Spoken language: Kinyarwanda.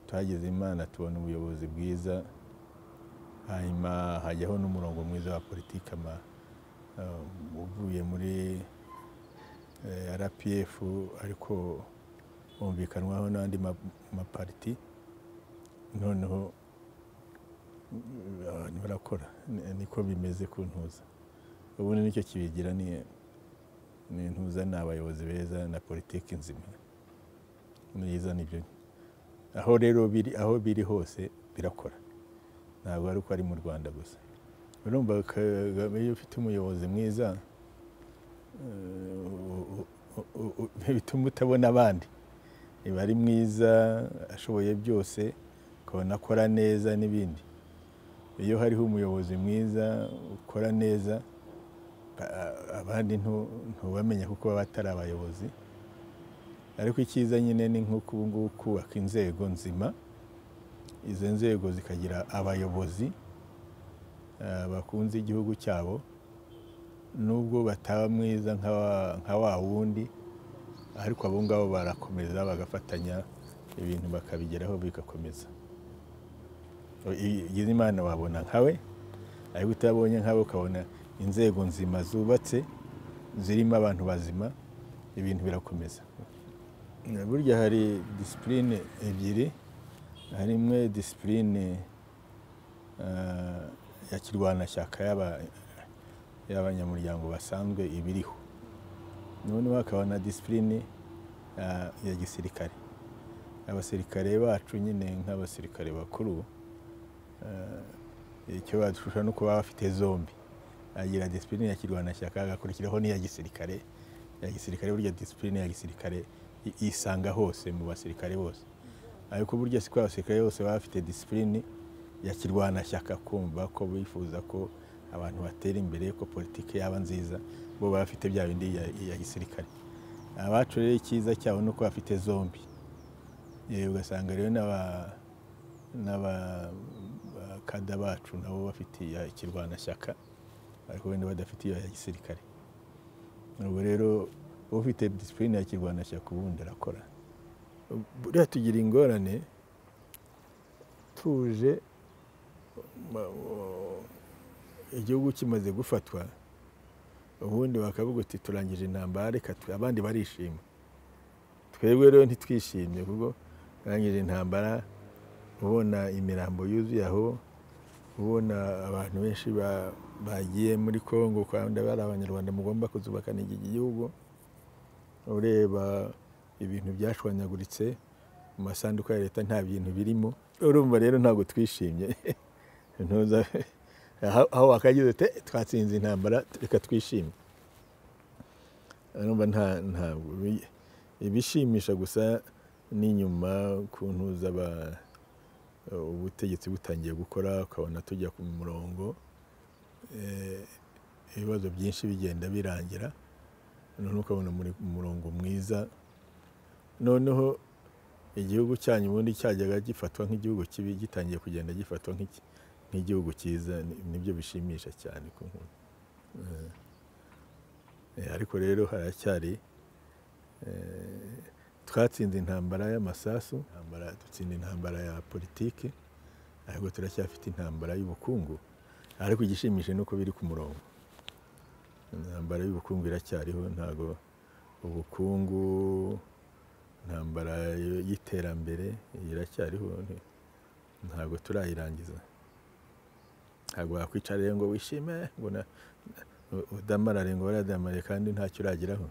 twageze imana tubona ubuyobozi bwiza hanyuma hajyaho n'umurongo mwiza wa politiki ama eh, uvuye muri eh, rpf ariko wumvikanwaho n'andi ma- mapariti noneho mm, abantu barakora Ni- niko bimeze ku ntuza ubundi nicyo kibigira ni ni intuza ni abayobozi beza na politiki nzima myiza nibyo aho rero biri aho biri hose birakora ntabwo ari uko ari mu rwanda gusa urumva Kagame iyo ufite umuyobozi mwiza eh, u- u- u- u- bituma utabona abandi iba ari mwiza ashoboye byose ukabona akora neza n'ibindi iyo hariho umuyobozi mwiza ukora neza ba- abandi ntu- ntubamenya kuko baba atari abayobozi ariko icyiza nyine ni nk'uko ubu ngubu kubaka inzego nzima izo nzego zikagira abayobozi eh, bakunze igihugu cyabo nubwo bataba mwiza nka wa- nka wa wundi ariko abo ngabo barakomeza bagafatanya ibintu bakabigeraho bigakomeza igize imana wabona nkawe ariko utabonye nkawe ukabona inzego nzima zubatse zirimo abantu bazima ibintu birakomeza burya hari disipurine ebyiri hari imwe disipurine eh, ya kirwanashyaka y'aba- y'abanyamuryango basanzwe ibiriho noneho hakaba na disipurine eh, ya gisirikare abasirikare bacu nyine nk'abasirikare bakuru eh, icyo badushushanya ni uko baba bafite zombi agira disipurine ya kirwanashyaka agakurikiraho n'iya gisirikare ya gisirikare burya disipurine ya gisirikare i- isanga hose mu basirikare bose ariko burya siko abasirikare bose baba bafite disipurine ya kirwanashyaka kumva ko bifuza ko abantu batera imbere ko politiki yaba nziza bo baba bafite bya bindi ya, ya gisirikare abacu rero icyiza cyabo ni uko bafite zombi Eh, ugasanga rero n'aba n'abakada bacu nabo bafite iya kirwanashyaka ariko wenda badafite iyo ya gisirikare ubu rero ufite disipurine ya kirwanashyaka ubundi arakora buriya tugira ingorane tuje ma- o- igihugu kimaze gufatwa ubundi bakavuga uti turangije intambara reka twe- abandi barishima twebwe rero ntitwishimye kuko turangije intambara ubona imirambo yuzuye aho ubona abantu benshi ba- bagiye muri congo kwanda bari abanyarwanda mugomba kuzubakana iki gihugu ureba ibintu byashwanyaguritse mu masanduku ya leta nta bintu birimo urumva rero ntabwo twishimye Ntuza- aho aho wakagize uti "Eh, twatsinze intambara reka twishime urumva nta ntabwo bi- ibishimisha gusa ni nyuma ku ntuza ba- ubutegetsi butangiye gukora ukabona tujya ku murongo eh, ibibazo byinshi bigenda birangira noneho ukabona muri ku murongo mwiza noneho igihugu cyanyu ubundi cyajyaga gifatwa nk'igihugu kibi gitangiye kugenda gifatwa nk'iki- nk'igihugu cyiza ni- nibyo bishimisha cyane ku nkuru Eh, eh, ariko rero haracyari eh, twatsinze intambara y'amasasu intambara dutsinda intambara ya politiki ariko turacyafite intambara y'ubukungu ariko igishimishije ni uko biri ku murongo intambara y'ubukungu iracyariho ntabwo ubukungu intambara y- y'iterambere iracyariho ni- ntabwo turayirangiza ntabwo wakwicara rero ngo wishime ngo na- udamarare ngo waradamare kandi ntacyo urageraho